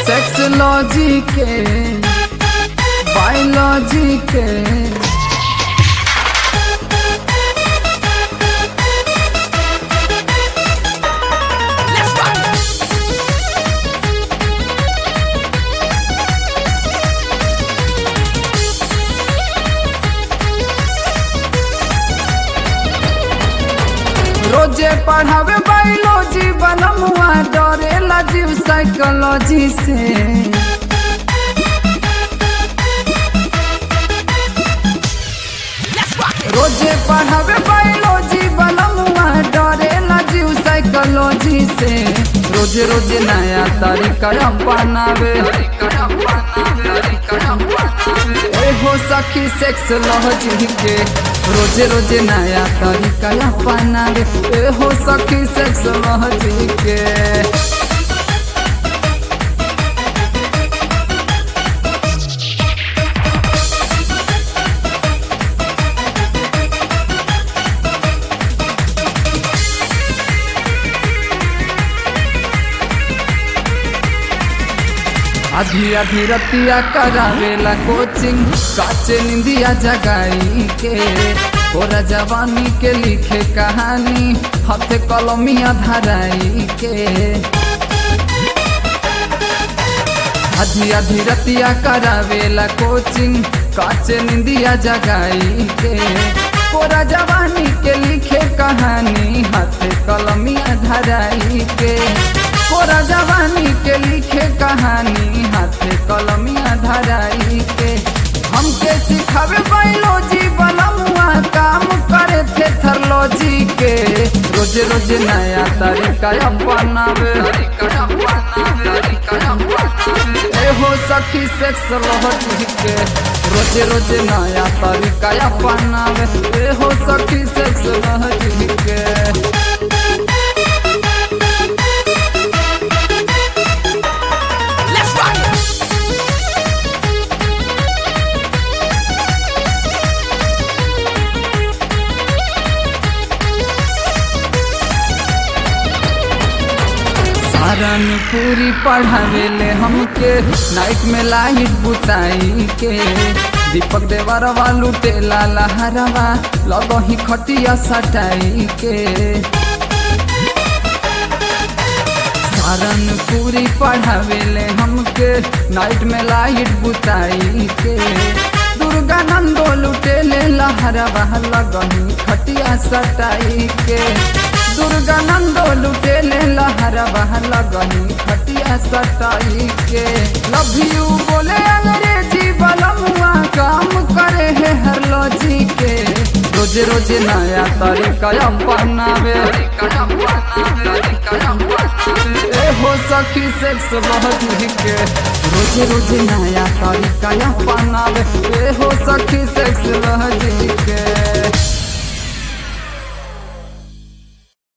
sexology के biology के रोजे पढ़ावे बायोलॉजी बनमुआ डरेला जीव साइकोलॉजी से रोजे पढ़ावे बायोलॉजी बनमुआ डरेला जीव साइकोलॉजी से रोजे रोजे नया तरीका अपनावे ए हो सखी सेक्सोलॉजी के रोजे रोजे नया तरीका अपनावे ए हो सखी सेक्सोलॉजी के आधी आधी रतिया करावेला कोचिंग काचे निंदिया जगाई के ओरा जवानी के लिखे कहानी हाथे कलमिया धराई के आधी आधी रतिया करावेला कोचिंग काचे निंदिया जगाई के कोरा जवानी के लिखे कहानी हाथे कलमिया धराई के कोरा जवानी के लिखे कहानी हाथे कलमिया धराई के हमके सिखावे बायोलॉजी बनमुआ काम करे थे थर्लॉजी के रोज रोज नया तरीका अपनावे ए हो सखी सेक्सोलॉजी के रोज रोज नया तरीका अपनावे ए हो सखी सेक्सोलॉजी के पूरी पढ़ावेले हमके नाइट में लाइट बुताई के दीपक देवर वालू टेला लहरवा लगही खटिया सटाई के सारन पूरी पढ़ावेले हमके नाइट में लाइट बुताई के दुर्गा नंदो लुटेले लहरवा लगही खटिया सटाई के दुर्गा नंदो लुटेले लहर बहल गनी खटिया सटाई के लव यू बोले अंग्रेजी बलमुआ काम करे है हर लॉजी के रोज रोज नया तरीका अपनावे ए हो सखी सेक्स बहुत के रोज रोज नया तरीका अपनावे ए हो सखी सेक्स बहुत के